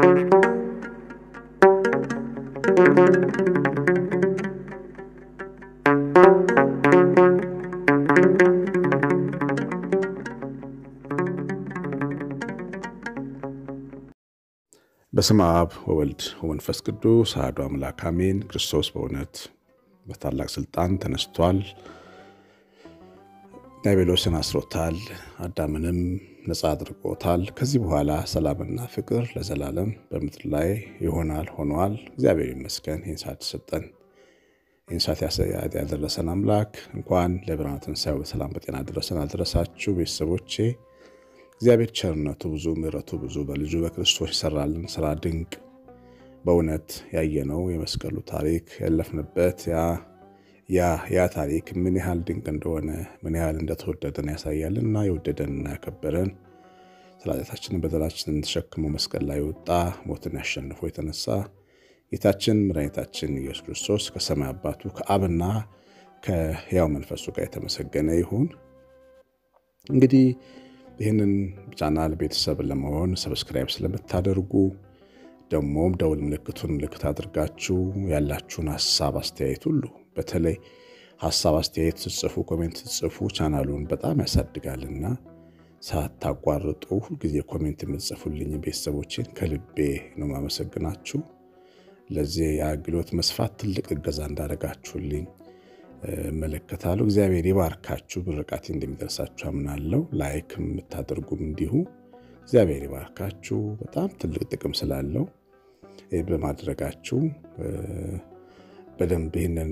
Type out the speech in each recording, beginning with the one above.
በስመ አብ ወወልድ ወመንፈስ ቅዱስ አሐዱ አምላክ አሜን። ክርስቶስ በእውነት በታላቅ ስልጣን ተነስቷል። ዲያብሎስን አስሮታል። አዳምንም ነፃ አድርጎታል። ከዚህ በኋላ ሰላምና ፍቅር ለዘላለም በምድር ላይ ይሆናል ሆኗል። እግዚአብሔር ይመስገን። ይህን ሰዓት ሰጠን። ይህን ሰዓት ያደረሰን አምላክ እንኳን ለብርሃነ ትንሣኤው በሰላም በጤና ደረሰን አደረሳችሁ ቤተሰቦቼ። እግዚአብሔር ቸርነቱ ብዙ ምሕረቱ ብዙ በልጁ በክርስቶስ የሰራልን ስራ ድንቅ በእውነት ያየነው የመስቀሉ ታሪክ ያለፍንበት ያ ያ ታሪክ ምን ያህል ድንቅ እንደሆነ ምን ያህል እንደተወደደን ያሳያልና የወደደንና ያከበረን ስለ ኃጢአታችንን በደላችንን ተሸክሞ መስቀል ላይ ወጣ ሞትን ያሸንፎ የተነሳ ጌታችን መድኃኒታችን ኢየሱስ ክርስቶስ ከሰማይ አባቱ ከአብና ከሕያው መንፈሱ ጋር የተመሰገነ ይሁን። እንግዲህ ይህንን ቻናል ቤተሰብ ለመሆን ሰብስክራይብ ስለምታደርጉ ደግሞም ደውል ምልክቱን ምልክት አድርጋችሁ ያላችሁን ሀሳብ አስተያየት ሁሉ በተለይ ሀሳብ አስተያየት ስጽፉ ኮሜንት ስጽፉ ቻናሉን በጣም ያሳድጋልና ሳታቋርጡ ሁልጊዜ ኮሜንት የምትጽፉልኝ ቤተሰቦችን ከልቤ ነው ማመሰግናችሁ። ለዚህ የአገልግሎት መስፋት ትልቅ እገዛ እንዳደረጋችሁልኝ እመለከታለሁ። እግዚአብሔር ይባርካችሁ። ብርቃቴ እንደሚደርሳችሁ አምናለሁ። ላይክ የምታደርጉም እንዲሁ እግዚአብሔር ይባርካችሁ። በጣም ትልቅ ጥቅም ስላለው በማድረጋችሁ በደንብ ይህንን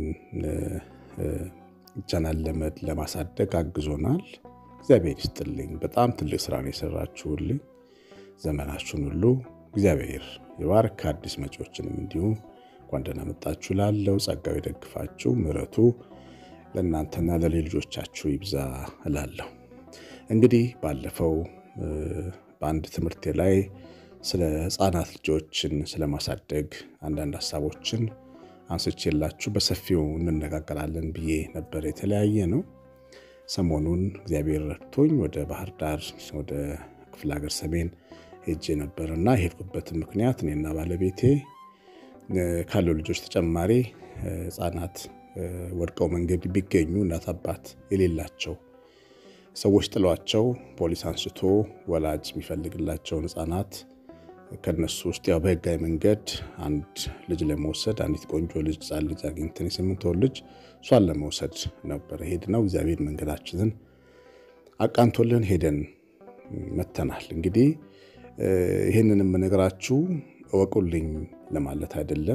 ቻናል ለማሳደግ አግዞናል። እግዚአብሔር ይስጥልኝ። በጣም ትልቅ ስራ ነው የሰራችሁልኝ። ዘመናችሁን ሁሉ እግዚአብሔር ይባርክ። አዲስ መጪዎችንም እንዲሁ እንኳን ደህና መጣችሁ ላለው ጸጋው ይደግፋችሁ፣ ምሕረቱ ለእናንተና ለልጆቻችሁ ይብዛ እላለሁ። እንግዲህ ባለፈው በአንድ ትምህርቴ ላይ ስለ ሕፃናት ልጆችን ስለማሳደግ አንዳንድ ሀሳቦችን አንስቼላችሁ በሰፊው እንነጋገራለን ብዬ ነበር። የተለያየ ነው። ሰሞኑን እግዚአብሔር ረድቶኝ ወደ ባህር ዳር ወደ ክፍለ ሀገር ሰሜን ሄጄ ነበር እና የሄድኩበትን ምክንያት እኔና ባለቤቴ ካሉ ልጆች ተጨማሪ ሕፃናት ወድቀው መንገድ ቢገኙ እናት አባት የሌላቸው ሰዎች ጥሏቸው ፖሊስ አንስቶ ወላጅ የሚፈልግላቸውን ሕፃናት ከነሱ ውስጥ ያው በህጋዊ መንገድ አንድ ልጅ ለመውሰድ አንዲት ቆንጆ ልጅ ሕፃን ልጅ አግኝተን የስምንት ወር ልጅ እሷን ለመውሰድ ነበረ ሄድነው። እግዚአብሔር መንገዳችንን አቃንቶልን ሄደን መተናል። እንግዲህ ይህንን የምነግራችሁ እወቁልኝ ለማለት አይደለም፣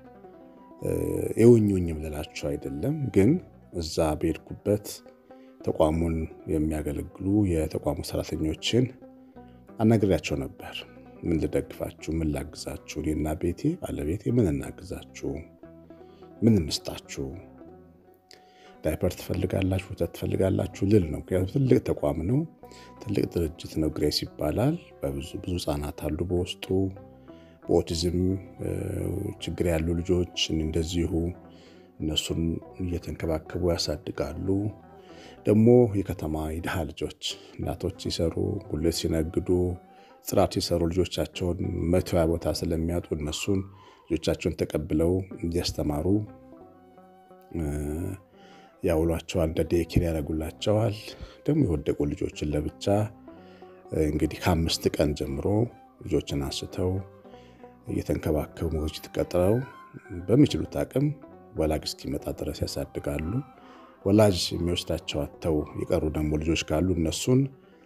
የውኙኝም ልላችሁ አይደለም። ግን እዛ በሄድኩበት ተቋሙን የሚያገለግሉ የተቋሙ ሰራተኞችን አናግሬያቸው ነበር። ምን ልደግፋችሁ? ምን ላግዛችሁ? እኔና ቤቴ ባለቤቴ ምን እናግዛችሁ? ምን እንስጣችሁ? ዳይፐር ትፈልጋላችሁ? ወተት ትፈልጋላችሁ ልል ነው። ምክንያቱም ትልቅ ተቋም ነው፣ ትልቅ ድርጅት ነው። ግሬስ ይባላል። በብዙ ብዙ ህጻናት አሉ በውስጡ በኦቲዝም ችግር ያሉ ልጆች እንደዚሁ እነሱን እየተንከባከቡ ያሳድጋሉ። ደግሞ የከተማ የድሃ ልጆች እናቶች ሲሰሩ ጉልት ሲነግዱ ጽዳት ሲሰሩ ልጆቻቸውን መተያ ቦታ ስለሚያጡ እነሱን ልጆቻቸውን ተቀብለው እንዲያስተማሩ ያውሏቸዋል። እንደ ዴኬር ያደርጉላቸዋል። ደግሞ የወደቁ ልጆችን ለብቻ እንግዲህ ከአምስት ቀን ጀምሮ ልጆችን አንስተው እየተንከባከቡ ሞግዚት ቀጥረው በሚችሉት አቅም ወላጅ እስኪመጣ ድረስ ያሳድጋሉ። ወላጅ የሚወስዳቸው አጥተው የቀሩ ደግሞ ልጆች ካሉ እነሱን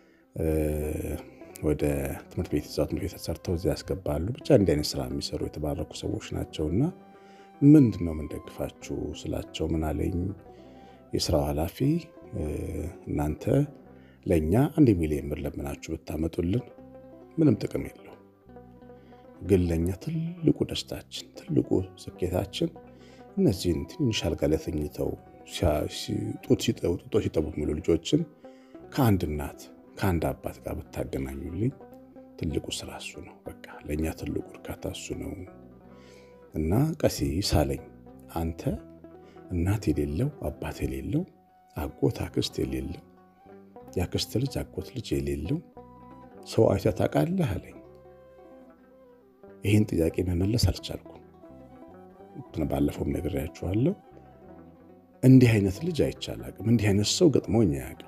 ወደ ትምህርት ቤት እዛው ትምህርት ቤት ሰርተው እዚያ ያስገባሉ። ብቻ እንዲህ አይነት ስራ የሚሰሩ የተባረኩ ሰዎች ናቸውና ምንድን ነው የምንደግፋችሁ ስላቸው ምን አለኝ የስራው ኃላፊ እናንተ ለእኛ አንድ ሚሊዮን ብር ለምናችሁ ብታመጡልን ምንም ጥቅም የለው፣ ግን ለእኛ ትልቁ ደስታችን ትልቁ ስኬታችን እነዚህን ትንሽ አልጋ ላይ ተኝተው ጡት ሲጠቡ የሚሉ ልጆችን ከአንድ እናት ከአንድ አባት ጋር ብታገናኙልኝ ትልቁ ስራ እሱ ነው። በቃ ለእኛ ትልቁ እርካታ እሱ ነው እና ቀሲስ አለኝ አንተ እናት የሌለው አባት የሌለው አጎት አክስት የሌለው የአክስት ልጅ አጎት ልጅ የሌለው ሰው አይተህ ታውቃለህ አለኝ። ይህን ጥያቄ መመለስ አልቻልኩም። ባለፈውም ነግሬያችኋለሁ። እንዲህ አይነት ልጅ አይቻል አቅም እንዲህ አይነት ሰው ገጥሞኝ አያውቅም።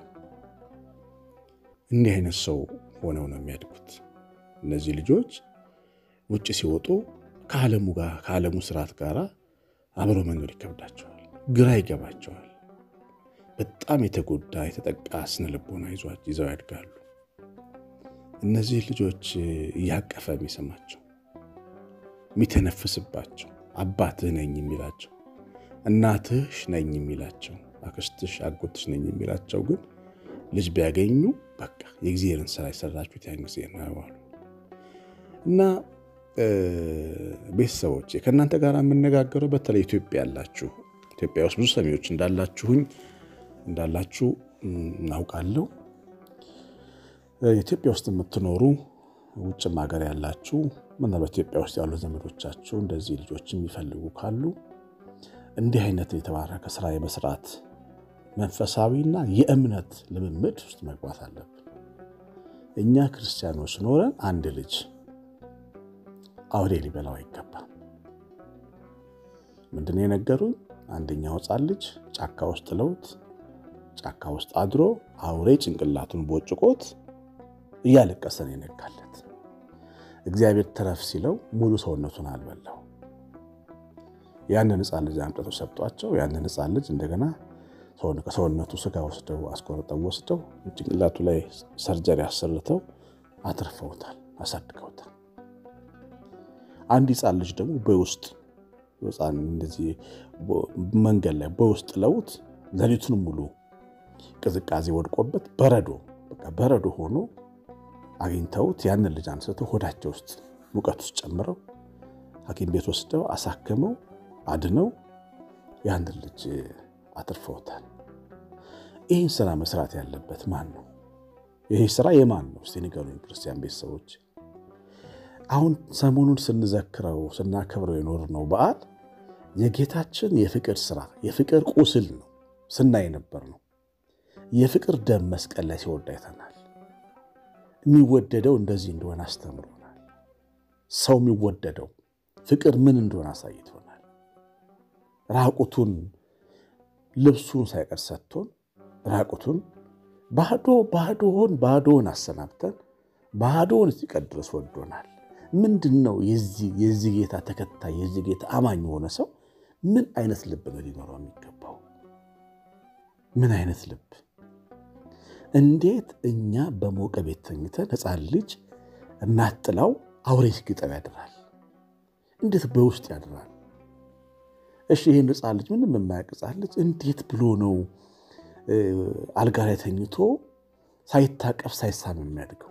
እንዲህ አይነት ሰው ሆነው ነው የሚያድጉት። እነዚህ ልጆች ውጭ ሲወጡ ከዓለሙ ጋር ከዓለሙ ስርዓት ጋር አብሮ መኖር ይከብዳቸዋል፣ ግራ ይገባቸዋል። በጣም የተጎዳ የተጠቃ ስነ ልቦና ይዘው ያድጋሉ። እነዚህ ልጆች እያቀፈ የሚሰማቸው የሚተነፍስባቸው አባትህ ነኝ የሚላቸው እናትሽ ነኝ የሚላቸው አክስትሽ አጎትሽ ነኝ የሚላቸው ግን ልጅ ቢያገኙ በቃ የእግዚአብሔርን ስራ የሰራችሁት ያን ጊዜ ነው ያዋሉ እና ቤተሰቦች ከእናንተ ጋር የምነጋገረው በተለይ ኢትዮጵያ ያላችሁ ኢትዮጵያ ውስጥ ብዙ ሰሚዎች እንዳላችሁኝ እንዳላችሁ እናውቃለሁ። ኢትዮጵያ ውስጥ የምትኖሩ ውጭም ሀገር ያላችሁ ምናልባት ኢትዮጵያ ውስጥ ያሉ ዘመዶቻችሁ እንደዚህ ልጆች የሚፈልጉ ካሉ እንዲህ አይነት የተባረከ ስራ የመስራት መንፈሳዊና የእምነት ልምምድ ውስጥ መግባት አለብን። እኛ ክርስቲያኖች ኖረን አንድ ልጅ አውሬ ሊበላው አይገባም። ምንድን ነው የነገሩኝ? አንደኛው ሕፃን ልጅ ጫካ ውስጥ ለውት ጫካ ውስጥ አድሮ አውሬ ጭንቅላቱን ቦጭቆት እያለቀሰ ነው የነጋለት። እግዚአብሔር ተረፍ ሲለው ሙሉ ሰውነቱን አልበላው። ያንን ሕፃን ልጅ አምጥተው ሰጧቸው። ያንን ሕፃን ልጅ እንደገና ከሰውነቱ ስጋ ወስደው አስቆርጠው ወስደው ጭንቅላቱ ላይ ሰርጀሪ አሰርተው አትርፈውታል፣ አሳድገውታል። አንድ ሕፃን ልጅ ደግሞ በውስጥ ሕፃን እንደዚህ መንገድ ላይ በውስጥ ለውት ሌሊቱን ሙሉ ቅዝቃዜ ወድቆበት በረዶ በቃ በረዶ ሆኖ አግኝተውት ያንን ልጅ አንስተው ሆዳቸው ውስጥ ሙቀት ውስጥ ጨምረው ሐኪም ቤት ወስደው አሳክመው አድነው ያንን ልጅ አትርፈውታል። ይህን ስራ መስራት ያለበት ማን ነው? ይህ ስራ የማን ነው? እስቲ ንገሩኝ ክርስቲያን ቤተሰቦች። አሁን ሰሞኑን ስንዘክረው ስናከብረው የኖርነው በዓል የጌታችን የፍቅር ስራ የፍቅር ቁስል ነው ስናይ ነበር ነው። የፍቅር ደም መስቀል ላይ ሲወርድ አይተናል። የሚወደደው እንደዚህ እንደሆነ አስተምሮናል። ሰው የሚወደደው ፍቅር ምን እንደሆነ አሳይቶናል። ራቁቱን ልብሱን ሳይቀር ሰጥቶን ራቁቱን ባዶ ባዶውን ባዶውን አሰናብተን ባዶውን እስኪቀር ድረስ ወዶናል። ምንድን ነው የዚህ ጌታ ተከታይ የዚህ ጌታ አማኝ የሆነ ሰው ምን አይነት ልብ ነው ሊኖረው የሚገባው? ምን አይነት ልብ እንዴት እኛ በሞቀ ቤት ተኝተን ሕፃን ልጅ እናት ጥላው አውሬ ሲግጠው ያድራል? እንዴት በውስጥ ያድራል? እሺ ይህን ሕፃን ልጅ ምንም የማያውቅ ሕፃን ልጅ እንዴት ብሎ ነው አልጋ ላይ ተኝቶ ሳይታቀፍ ሳይሳም የሚያድገው?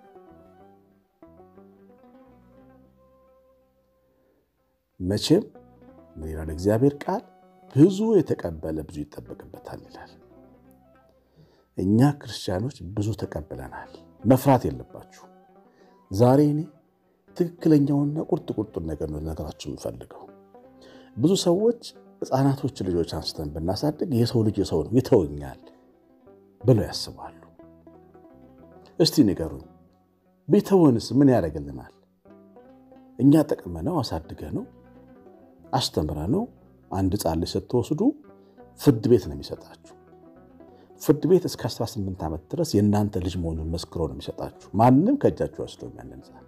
መቼም ምን ይላል እግዚአብሔር ቃል ብዙ የተቀበለ ብዙ ይጠበቅበታል ይላል። እኛ ክርስቲያኖች ብዙ ተቀብለናል። መፍራት የለባችሁ። ዛሬ እኔ ትክክለኛውና ቁርጥ ቁርጡን ነገር ነው ነገራችሁ የምፈልገው። ብዙ ሰዎች ሕፃናቶች ልጆች አንስተን ብናሳድግ የሰው ልጅ የሰው ነው ይተወኛል ብለው ያስባሉ። እስቲ ንገሩኝ፣ ቢተወንስ ምን ያደርግልናል? እኛ ጠቅመነው አሳድገ ነው አስተምረ ነው አንድ ሕፃን ልጅ ስትወስዱ ፍርድ ቤት ነው የሚሰጣችሁ። ፍርድ ቤት እስከ 18 ዓመት ድረስ የእናንተ ልጅ መሆኑን መስክሮ ነው የሚሰጣችሁ። ማንም ከእጃችሁ ወስዶ ያንን ሕፃን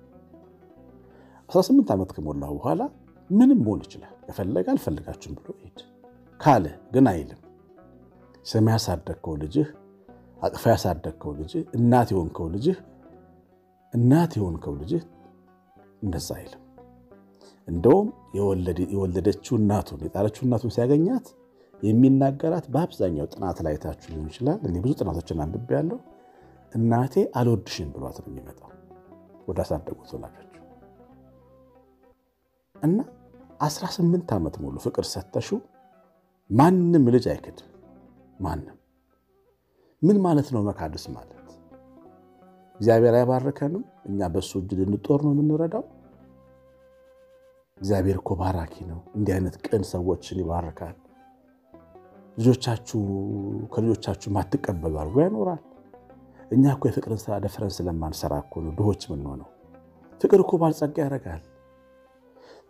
18 ዓመት ከሞላው በኋላ ምንም መሆን ይችላል። ከፈለገ አልፈልጋችሁም ብሎ ሄድ ካለ ግን አይልም። ስም ያሳደግከው ልጅህ አቅፋ ያሳደግከው ልጅህ እናት የሆንከው ልጅህ እናት የሆንከው ልጅህ እንደዛ አይልም። እንደውም የወለደችው እናቱን የጣለችው እናቱን ሲያገኛት የሚናገራት በአብዛኛው ጥናት ላይ ታችሁ ሊሆን ይችላል። እኔ ብዙ ጥናቶችን አንብቤያለሁ። እናቴ አልወድሽም ብሏት ነው የሚመጣው ወደ አሳደጉት ወላጆች እና 18 ዓመት ሙሉ ፍቅር ሰተሹ ማንም ልጅ አይክድም። ማንም ምን ማለት ነው መካድስ ማለት? እግዚአብሔር አይባርከንም። እኛ በሱ እጅ ልንጦር ነው የምንረዳው። እግዚአብሔር እኮ ባራኪ ነው። እንዲህ አይነት ቅን ሰዎችን ይባርካል። ልጆቻችሁ ከልጆቻችሁ ማትቀበሉ አድርጎ ያኖራል። እኛ እኮ የፍቅርን ስራ ደፍረን ስለማንሰራ እኮ ነው ድሆች የምንሆነው። ፍቅር እኮ ባለጸጋ ያደርጋል።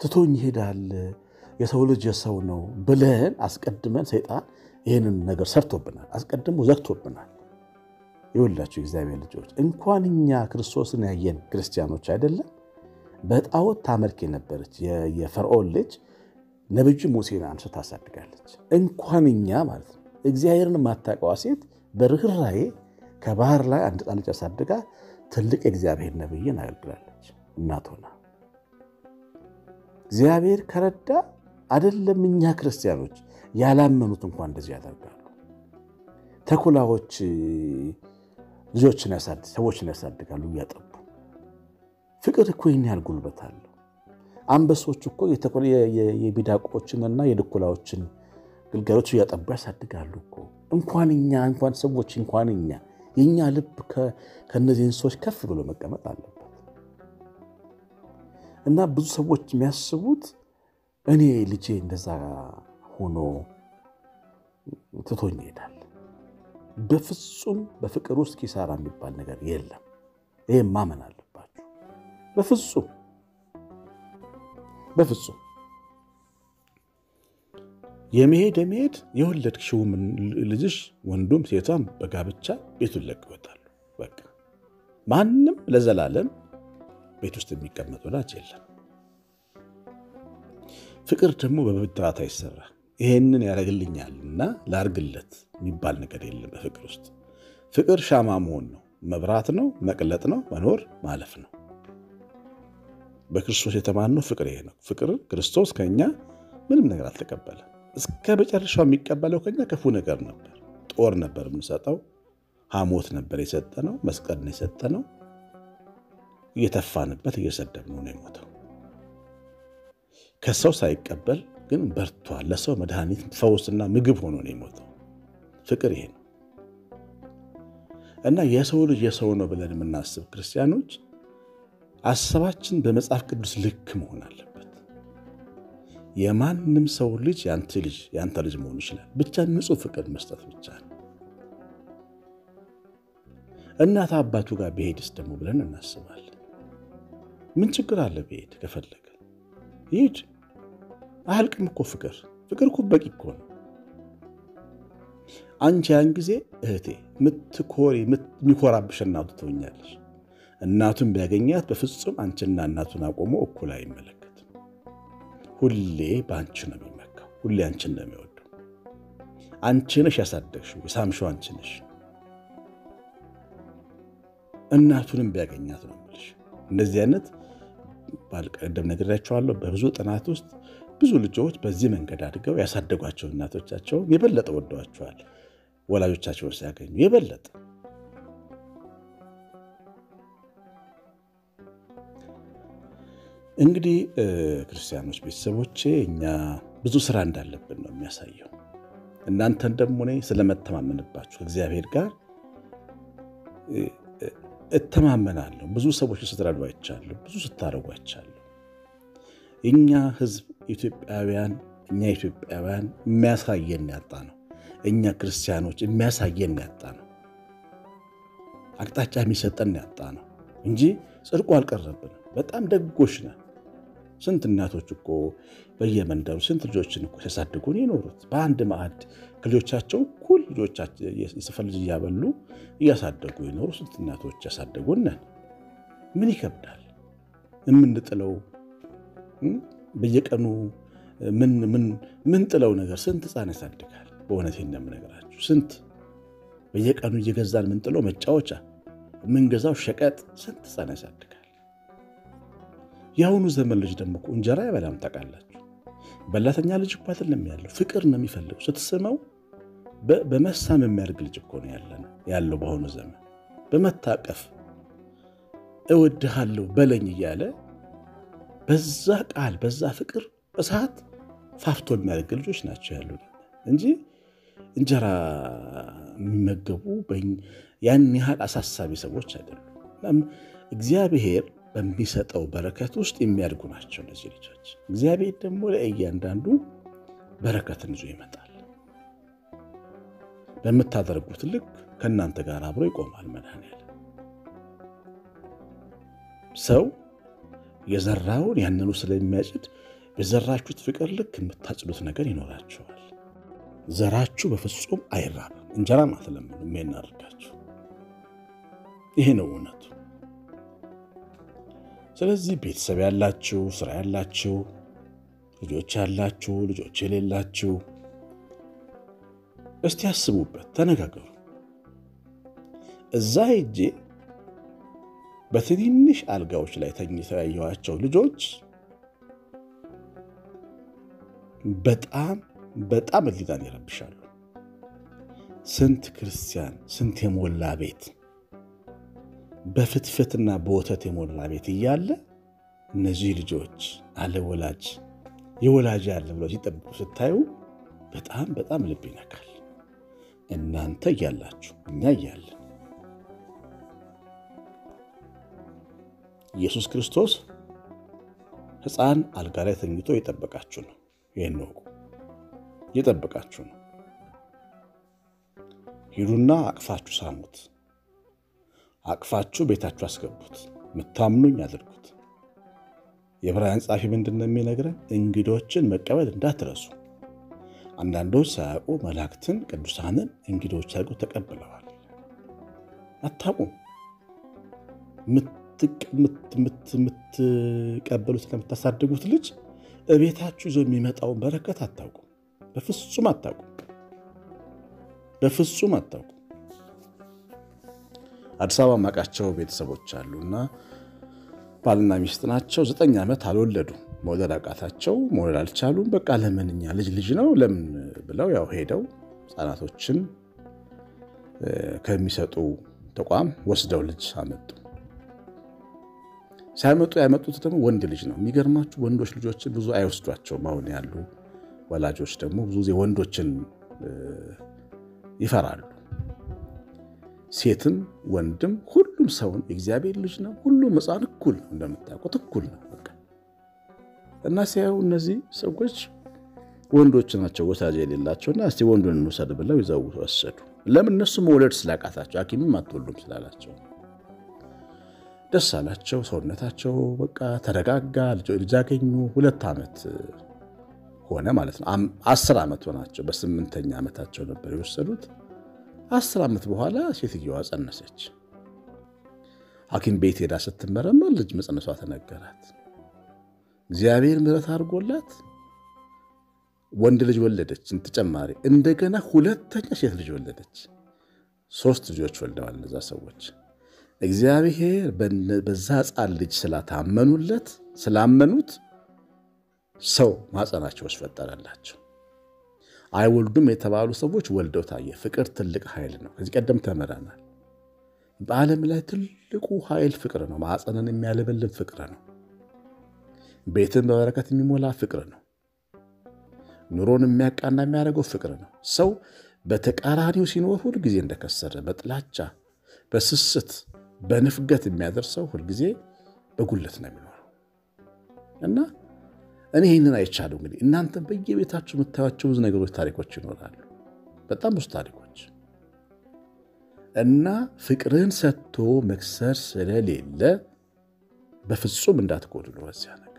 ትቶኝ ይሄዳል፣ የሰው ልጅ የሰው ነው ብለን አስቀድመን ሰይጣን ይህንን ነገር ሰርቶብናል፣ አስቀድሞ ዘግቶብናል። ይወላችሁ እግዚአብሔር ልጆች እንኳን እኛ ክርስቶስን ያየን ክርስቲያኖች አይደለም በጣዖት ታመልክ የነበረች የፈርዖን ልጅ ነብዩ ሙሴን አንስታ ታሳድጋለች። እንኳን እኛ ማለት ነው እግዚአብሔርን የማታውቀዋ ሴት በርኅራዬ ከባህር ላይ አንድ ሕፃን ልጅ አሳድጋ ትልቅ የእግዚአብሔር ነብይን አገልግላለች። እናት ሆና እግዚአብሔር ከረዳ አይደለም እኛ ክርስቲያኖች ያላመኑት እንኳን እንደዚህ ያደርጋሉ። ተኩላዎች ልጆችን ሰዎችን ያሳድጋሉ እያጠቡ። ፍቅር እኮ ይህን ያህል ጉልበት አለው። አንበሶች እኮ የሚዳቆችንና የድኩላዎችን ግልገሎች እያጠቡ ያሳድጋሉ እኮ። እንኳን እኛ እንኳን ሰዎች እንኳን እኛ የእኛ ልብ ከእነዚህ እንስሶች ከፍ ብሎ መቀመጥ አለበት እና ብዙ ሰዎች የሚያስቡት እኔ ልጄ እንደዛ ሆኖ ትቶኝ ይሄዳል። በፍጹም በፍቅር ውስጥ ኪሳራ የሚባል ነገር የለም። ይህም ማመን አለባችሁ። በፍጹም በፍጹም የመሄድ የመሄድ የወለድሽውም ልጅሽ ወንዱም ሴቷም በጋብቻ ቤቱን ለቀው ይወጣሉ። በቃ ማንም ለዘላለም ቤት ውስጥ የሚቀመጥ ወላጅ የለም። ፍቅር ደግሞ በብድራት አይሰራ። ይሄንን ያደርግልኛልና ላርግለት የሚባል ነገር የለም። በፍቅር ውስጥ ፍቅር ሻማ መሆን ነው፣ መብራት ነው፣ መቅለጥ ነው፣ መኖር ማለፍ ነው። በክርስቶስ የተማነው ፍቅር ይሄ ነው። ፍቅር ክርስቶስ ከኛ ምንም ነገር አልተቀበለም። እስከ መጨረሻው የሚቀበለው ከኛ ክፉ ነገር ነበር። ጦር ነበር የምንሰጠው፣ ሐሞት ነበር የሰጠነው፣ መስቀል ነው የሰጠነው። እየተፋንበት እየሰደብነው ነው የሞተው። ከሰው ሳይቀበል ግን በርቷል። ለሰው መድኃኒት ፈውስና ምግብ ሆኖ ነው የሞተው። ፍቅር ይሄ ነው እና የሰው ልጅ የሰው ነው ብለን የምናስብ ክርስቲያኖች አሰባችን በመጽሐፍ ቅዱስ ልክ መሆን አለበት። የማንም ሰው ልጅ ያንተ ልጅ ያንተ ልጅ መሆን ይችላል። ብቻ ንጹሕ ፍቅር መስጠት ብቻ ነው። እናት አባቱ ጋር ብሄድስ ደግሞ ብለን እናስባለን። ምን ችግር አለ? ብሄድ ከፈለገ ይሄድ። አያልቅም እኮ ፍቅር። ፍቅር እኮ በቂ እኮ ነው። አንቺ ያን ጊዜ እህቴ ምትኮሪ የሚኮራብሽ እናቱ ትሆኛለሽ። እናቱን ቢያገኛት በፍጹም አንቺና እናቱን አቆሞ እኩል አይመለከትም። ሁሌ በአንቺ ነው የሚመካው። ሁሌ አንቺን ነው የሚወደው። አንቺ ነሽ ያሳደግሽው፣ የሳምሽው አንቺ ነሽ። እናቱንም ቢያገኛት ነው የምልሽ። እንደዚህ አይነት ባልቀደም ነግሬያቸዋለሁ። በብዙ ጥናት ውስጥ ብዙ ልጆች በዚህ መንገድ አድገው ያሳደጓቸው እናቶቻቸውን የበለጠ ወደዋቸዋል። ወላጆቻቸውን ሲያገኙ የበለጠ እንግዲህ ክርስቲያኖች ቤተሰቦቼ እኛ ብዙ ስራ እንዳለብን ነው የሚያሳየው። እናንተን ደግሞ እኔ ስለመተማመንባችሁ እግዚአብሔር ጋር እተማመናለሁ። ብዙ ሰዎች ስትረዱ አይቻለሁ፣ ብዙ ስታደርጉ አይቻለሁ። እኛ ህዝብ ኢትዮጵያውያን እኛ ኢትዮጵያውያን የሚያሳየን ያጣ ነው። እኛ ክርስቲያኖች የሚያሳየን ያጣ ነው። አቅጣጫ የሚሰጠን ያጣ ነው እንጂ ጽድቁ አልቀረብንም። በጣም ደጎች ነን። ስንት እናቶች እኮ በየመንደሩ ስንት ልጆችን እኮ ሲያሳድጉን የኖሩት በአንድ ማዕድ ከልጆቻቸው እኩል የሰፈር ልጅ እያበሉ እያሳደጉ የኖሩ ስንት እናቶች ያሳደጉን ነን። ምን ይከብዳል? የምንጥለው በየቀኑ ምን ጥለው ነገር ስንት ሕፃን ያሳድጋል። በእውነት እንደምነግራችሁ ስንት በየቀኑ እየገዛን ምንጥለው መጫወቻ የምንገዛው ሸቀጥ ስንት ሕፃን ያሳድጋል። የአሁኑ ዘመን ልጅ ደግሞ እኮ እንጀራ አይበላም። ታውቃላችሁ፣ በላተኛ ልጅ እኮ አይደለም ያለው፣ ፍቅር ነው የሚፈልገው። ስትስመው በመሳም የሚያደርግ ልጅ እኮ ነው ያለው በአሁኑ ዘመን። በመታቀፍ እወድሃለሁ በለኝ እያለ በዛ ቃል በዛ ፍቅር እሳት ፋፍቶ የሚያደርግ ልጆች ናቸው ያሉ እንጂ እንጀራ የሚመገቡ ያን ያህል አሳሳቢ ሰዎች አይደሉም። እግዚአብሔር በሚሰጠው በረከት ውስጥ የሚያድጉ ናቸው እነዚህ ልጆች። እግዚአብሔር ደግሞ ለእያንዳንዱ በረከትን ይዞ ይመጣል። በምታደርጉት ልክ ከእናንተ ጋር አብሮ ይቆማል። መድኃኒዓለም ሰው የዘራውን ያንኑ ስለሚያጭድ በዘራችሁት ፍቅር ልክ የምታጭዱት ነገር ይኖራችኋል። ዘራችሁ በፍጹም አይራብም። እንጀራም አትለምኑ የሚናርጋችሁ ይሄ ነው እውነቱ። ስለዚህ ቤተሰብ ያላችሁ፣ ስራ ያላችሁ፣ ልጆች ያላችሁ፣ ልጆች የሌላችሁ እስቲ ያስቡበት፣ ተነጋገሩ። እዛ ሄጄ በትንንሽ አልጋዎች ላይ ተኝተው ያየኋቸው ልጆች በጣም በጣም ሕሊናን ይረብሻሉ። ስንት ክርስቲያን ስንት የሞላ ቤት በፍትፍትና በወተት የሞላ ቤት እያለ እነዚህ ልጆች አለ ወላጅ የወላጅ ያለ ብለው ሲጠብቁ ስታዩ በጣም በጣም ልብ ይነካል። እናንተ እያላችሁ እኛ እያለን ኢየሱስ ክርስቶስ ሕፃን አልጋ ላይ ተኝቶ የጠበቃችሁ ነው። ይህን ወቁ። የጠበቃችሁ ነው። ሂዱና አቅፋችሁ ሳሙት። አቅፋችሁ ቤታችሁ አስገቡት። ምታምኑኝ አድርጉት። የዕብራውያን ጻፊ ምንድን ነው የሚነግረን? እንግዶችን መቀበል እንዳትረሱ። አንዳንዶች ሳያውቁ መላእክትን ቅዱሳንን እንግዶች አድርገው ተቀብለዋል። አታውቁም። የምትቀበሉት ለምታሳድጉት ልጅ እቤታችሁ ይዞ የሚመጣውን በረከት አታውቁም። በፍጹም አታውቁም። በፍጹም አታውቁም። አዲስ አበባ ማቃቸው ቤተሰቦች አሉና ባልና ሚስት ናቸው። ዘጠኝ ዓመት አልወለዱ። መውለድ አቃታቸው። መውለድ አልቻሉም። በቃ ለምን እኛ ልጅ ልጅ ነው ለምን ብለው ያው ሄደው ሕፃናቶችን ከሚሰጡ ተቋም ወስደው ልጅ አመጡ። ሲያመጡ ያመጡት ደግሞ ወንድ ልጅ ነው። የሚገርማችሁ ወንዶች ልጆችን ብዙ አይወስዷቸውም። አሁን ያሉ ወላጆች ደግሞ ብዙ ጊዜ ወንዶችን ይፈራሉ። ሴትም ወንድም ሁሉም ሰውን የእግዚአብሔር ልጅ ነው። ሁሉም ሕፃን እኩል ነው፣ እንደምታውቁት እኩል ነው በቃ እና ሲያዩ እነዚህ ሰዎች ወንዶች ናቸው ወሳጅ የሌላቸውና እስቲ ወንዱን እንውሰድ ብለው ይዘው ወሰዱ። ለምን እነሱ መውለድ ስላቃታቸው ሐኪምም አትወልዱም ስላላቸው ደስ አላቸው። ሰውነታቸው በቃ ተረጋጋ። ልጅ አገኙ። ሁለት ዓመት ሆነ ማለት ነው። አስር ዓመት ሆናቸው። በስምንተኛ ዓመታቸው ነበር የወሰዱት። አስር ዓመት በኋላ ሴትየዋ ጸነሰች። ሐኪም ቤት ሄዳ ስትመረመር ልጅ መጸነሷ ተነገራት። እግዚአብሔር ምሕረት አድርጎላት ወንድ ልጅ ወለደች። ተጨማሪ እንደገና ሁለተኛ ሴት ልጅ ወለደች። ሶስት ልጆች ወልደዋል እነዛ ሰዎች። እግዚአብሔር በዛ ሕፃን ልጅ ስላታመኑለት ስላመኑት ሰው ማጸናቸው ውስጥ ፈጠረላቸው። አይወልዱም የተባሉ ሰዎች ወልደው ታየ። ፍቅር ትልቅ ኃይል ነው። ከዚህ ቀደም ተምረናል። በዓለም ላይ ትልቁ ኃይል ፍቅር ነው። ማዕፀንን የሚያለበልብ ፍቅር ነው። ቤትን በበረከት የሚሞላ ፍቅር ነው። ኑሮን የሚያቃና የሚያደርገው ፍቅር ነው። ሰው በተቃራኒው ሲኖር ሁልጊዜ እንደከሰረ በጥላቻ በስስት በንፍገት የሚያደርሰው ሁልጊዜ በጉለት ነው የሚኖረው እና እኔ ይህንን አይቻለሁ። እንግዲህ እናንተም በየቤታችሁ የምታዩቸው ብዙ ነገሮች፣ ታሪኮች ይኖራሉ። በጣም ብዙ ታሪኮች እና ፍቅርን ሰጥቶ መክሰር ስለሌለ በፍጹም እንዳትጎድሉ በዚያ ነገር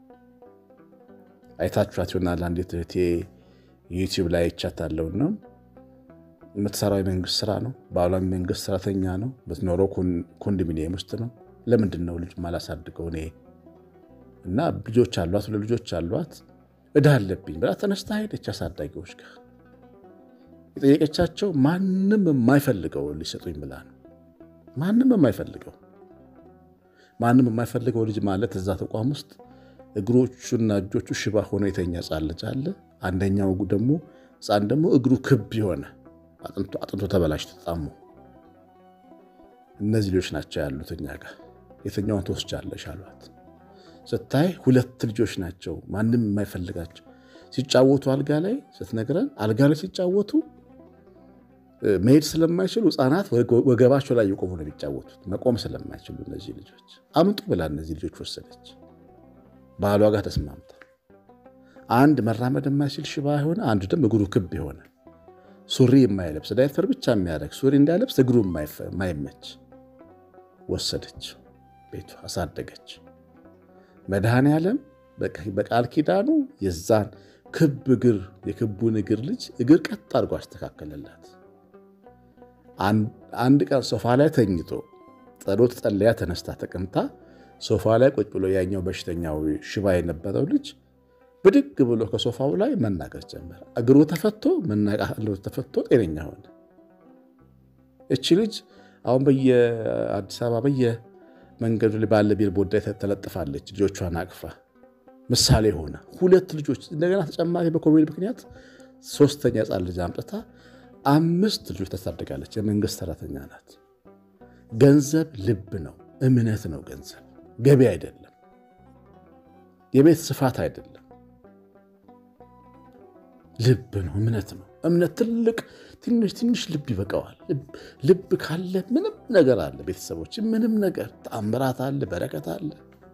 አይታችኋት ይሆናል። አንዲት እህቴ ዩቲዩብ ላይ አይቻታለሁና የምትሰራው የመንግስት ስራ ነው። ባሏም የመንግስት ሰራተኛ ነው። የምትኖረው ኮንዶሚኒየም ውስጥ ነው። ለምንድን ነው ልጅ ማላሳድገው እኔ እና ልጆች አሏት፣ ሁለት ልጆች አሏት። እዳ አለብኝ ብላ ተነስታ ሄደች አሳዳጊዎች ጋር የጠየቀቻቸው ማንም የማይፈልገው ሊሰጡኝ ብላ ነው። ማንም የማይፈልገው ማንም የማይፈልገው ልጅ ማለት እዛ ተቋም ውስጥ እግሮቹና እጆቹ ሽባ ሆኖ የተኛ ሕፃን ልጅ አለ። አንደኛው ደግሞ ሕፃን ደግሞ እግሩ ክብ የሆነ አጥንቶ ተበላሽቶ ተጣሞ እነዚህ ልጆች ናቸው ያሉት እኛ ጋር። የትኛውን ትወስጃለሽ አሏት። ስታይ ሁለት ልጆች ናቸው፣ ማንም የማይፈልጋቸው ሲጫወቱ አልጋ ላይ ስትነግረን፣ አልጋ ላይ ሲጫወቱ መሄድ ስለማይችሉ ሕፃናት ወገባቸው ላይ የቆሙ ነው የሚጫወቱት፣ መቆም ስለማይችሉ እነዚህ ልጆች አምጡ ብላ እነዚህ ልጆች ወሰደች። ባሏ ጋር ተስማምታ አንድ መራመድ የማይችል ሽባ የሆነ አንዱ ደግሞ እግሩ ክብ የሆነ ሱሪ የማይለብስ ዳይፐር ብቻ የሚያደርግ ሱሪ እንዳይለብስ እግሩ የማይመች ወሰደች። ቤቱ አሳደገች። መድኃኔ ዓለም በቃል ኪዳኑ የዛን ክብ እግር የክቡን እግር ልጅ እግር ቀጥ አድርጎ አስተካከለላት። አንድ ቀን ሶፋ ላይ ተኝቶ ጸሎት ጸለያ ተነስታ ተቀምጣ ሶፋ ላይ ቁጭ ብሎ ያኛው በሽተኛው ሽባ የነበረው ልጅ ብድግ ብሎ ከሶፋው ላይ መናገር ጀመረ። እግሩ ተፈቶ መናቃሉ ተፈቶ ጤነኛ ሆነ። እቺ ልጅ አሁን በየአዲስ አበባ በየመንገዱ ላይ ባለ ቢልቦርድ ላይ ተለጥፋለች። ልጆቿን አቅፋ ምሳሌ ሆነ። ሁለት ልጆች እንደገና ተጨማሪ በኮቪድ ምክንያት ሶስተኛ ሕፃን ልጅ አምጥታ አምስት ልጆች ታሳድጋለች። የመንግስት ሰራተኛ ናት። ገንዘብ ልብ ነው፣ እምነት ነው። ገንዘብ ገቢ አይደለም፣ የቤት ስፋት አይደለም፣ ልብ ነው፣ እምነት ነው። እምነት ትልቅ ትንሽ ትንሽ ልብ ይበቃዋል። ልብ ካለ ምንም ነገር አለ። ቤተሰቦች ምንም ነገር ተአምራት አለ፣ በረከት አለ።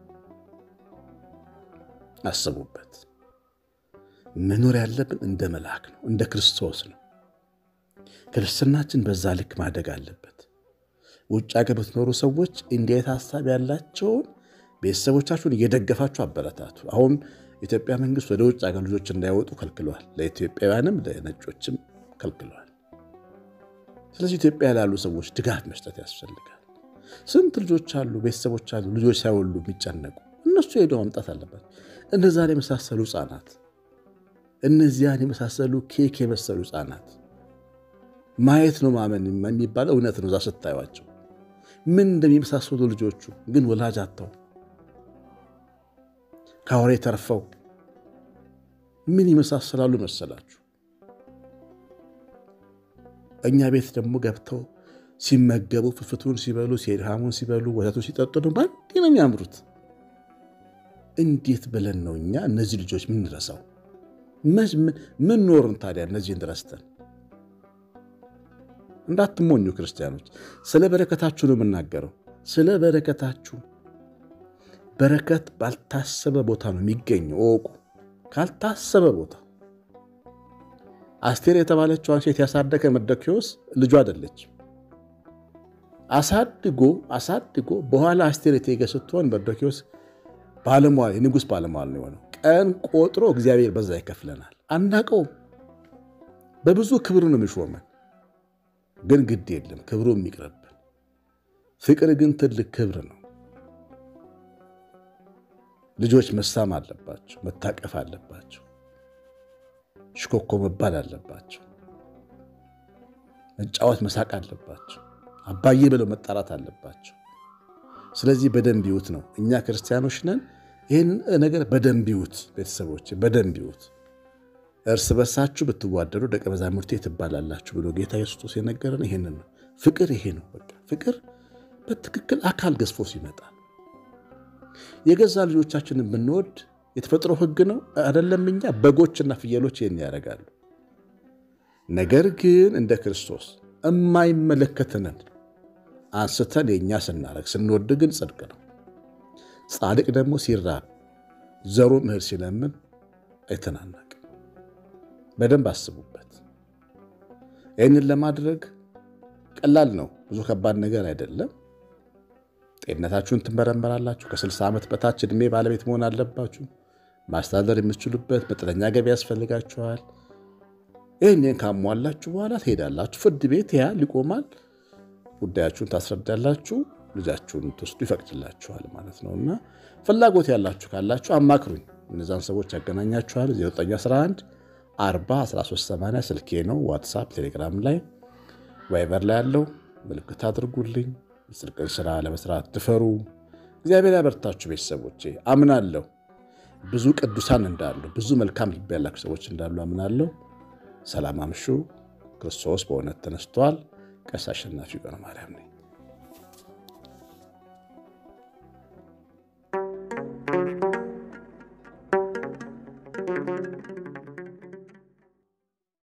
አስቡበት። መኖር ያለብን እንደ መልአክ ነው፣ እንደ ክርስቶስ ነው። ክርስትናችን በዛ ልክ ማደግ አለበት። ውጭ ሀገር ብትኖሩ ሰዎች እንዲህ ዓይነት ሀሳብ ያላቸውን ቤተሰቦቻችሁን እየደገፋችሁ አበረታቱ። አሁን የኢትዮጵያ መንግስት ወደ ውጭ ሀገር ልጆች እንዳይወጡ ከልክለዋል። ለኢትዮጵያውያንም ለነጮችም ከልክለዋል። ስለዚህ ኢትዮጵያ ላሉ ሰዎች ድጋፍ መስጠት ያስፈልጋል። ስንት ልጆች አሉ፣ ቤተሰቦች አሉ፣ ልጆች ሳይወሉ የሚጨነቁ እነሱ ሄደው ማምጣት አለበት። እነዛን የመሳሰሉ ህፃናት፣ እነዚያን የመሳሰሉ ኬክ የመሰሉ ህፃናት ማየት ነው ማመን የሚባለው እውነት ነው። እዛ ስታዩቸው ምን እንደሚመሳሰሉ ልጆቹ ግን ወላጅ አጥተው ከአውሬ ተርፈው ምን ይመሳሰላሉ መሰላችሁ? እኛ ቤት ደግሞ ገብተው ሲመገቡ ፍፍቱን ሲበሉ ሴድሃሙን ሲበሉ ወተቱን ሲጠጡ ነው በአንዴ ነው የሚያምሩት። እንዴት ብለን ነው እኛ እነዚህ ልጆች ምንረሳው? ምን ኖርን ታዲያ እነዚህን ረስተን? እንዳትሞኙ ክርስቲያኖች፣ ስለ በረከታችሁ ነው የምናገረው። ስለ በረከታችሁ በረከት ባልታሰበ ቦታ ነው የሚገኘው። እወቁ፣ ካልታሰበ ቦታ። አስቴር የተባለችዋን ሴት ያሳደገ መርዶክዮስ ልጁ አይደለች። አሳድጎ አሳድጎ በኋላ አስቴር እቴጌ ስትሆን መርዶክዮስ ባለሟል የንጉሥ ባለሟል ነው የሆነው። ቀን ቆጥሮ እግዚአብሔር በዛ ይከፍለናል። አናቀውም። በብዙ ክብር ነው የሚሾመን ግን ግድ የለም ክብሩ የሚቅርብን። ፍቅር ግን ትልቅ ክብር ነው። ልጆች መሳም አለባቸው፣ መታቀፍ አለባቸው፣ ሽኮኮ መባል አለባቸው፣ መጫወት መሳቅ አለባቸው፣ አባዬ ብለው መጣራት አለባቸው። ስለዚህ በደንብ ይዩት ነው። እኛ ክርስቲያኖች ነን። ይህን ነገር በደንብ ይዩት፣ ቤተሰቦች በደንብ ይዩት። እርስ በርሳችሁ ብትዋደዱ ደቀ መዛሙርቴ ትባላላችሁ ብሎ ጌታ ኢየሱስ የነገረን ይሄንን ነው። ፍቅር ይሄ ነው። በቃ ፍቅር በትክክል አካል ገዝፎ ሲመጣ የገዛ ልጆቻችንን ብንወድ የተፈጥሮ ሕግ ነው አይደለም። እኛ በጎችና ፍየሎች ይህን ያደርጋሉ። ነገር ግን እንደ ክርስቶስ የማይመለከትንን አንስተን የእኛ ስናደርግ ስንወድ ግን ጽድቅ ነው። ጻድቅ ደግሞ ሲራብ ዘሩ እህል ሲለምን አይተናነቅም። በደንብ አስቡበት። ይህንን ለማድረግ ቀላል ነው፣ ብዙ ከባድ ነገር አይደለም። ጤንነታችሁን ትመረመራላችሁ። ከ60 ዓመት በታች ዕድሜ ባለቤት መሆን አለባችሁ። ማስተዳደር የምትችሉበት መጠነኛ ገቢ ያስፈልጋችኋል። ይህንን ካሟላችሁ በኋላ ትሄዳላችሁ። ፍርድ ቤት ያህል ይቆማል። ጉዳያችሁን ታስረዳላችሁ። ልጃችሁን ትወስዱ ይፈቅድላችኋል ማለት ነው። እና ፍላጎት ያላችሁ ካላችሁ አማክሩኝ። እነዛን ሰዎች ያገናኛችኋል። 911 40 1380 ስልኬ ነው። ዋትሳፕ፣ ቴሌግራም ላይ ቫይበር ላይ ያለው ምልክት አድርጉልኝ። የጽድቅን ስራ ለመስራት ድፈሩ። እግዚአብሔር ያበርታችሁ። ቤተሰቦቼ አምናለሁ ብዙ ቅዱሳን እንዳሉ ብዙ መልካም ልብ ያላችሁ ሰዎች እንዳሉ አምናለሁ። ሰላም አምሹ። ክርስቶስ በእውነት ተነስቷል። ቀሲስ አሸናፊ ገብረ ማርያም ነኝ። thank you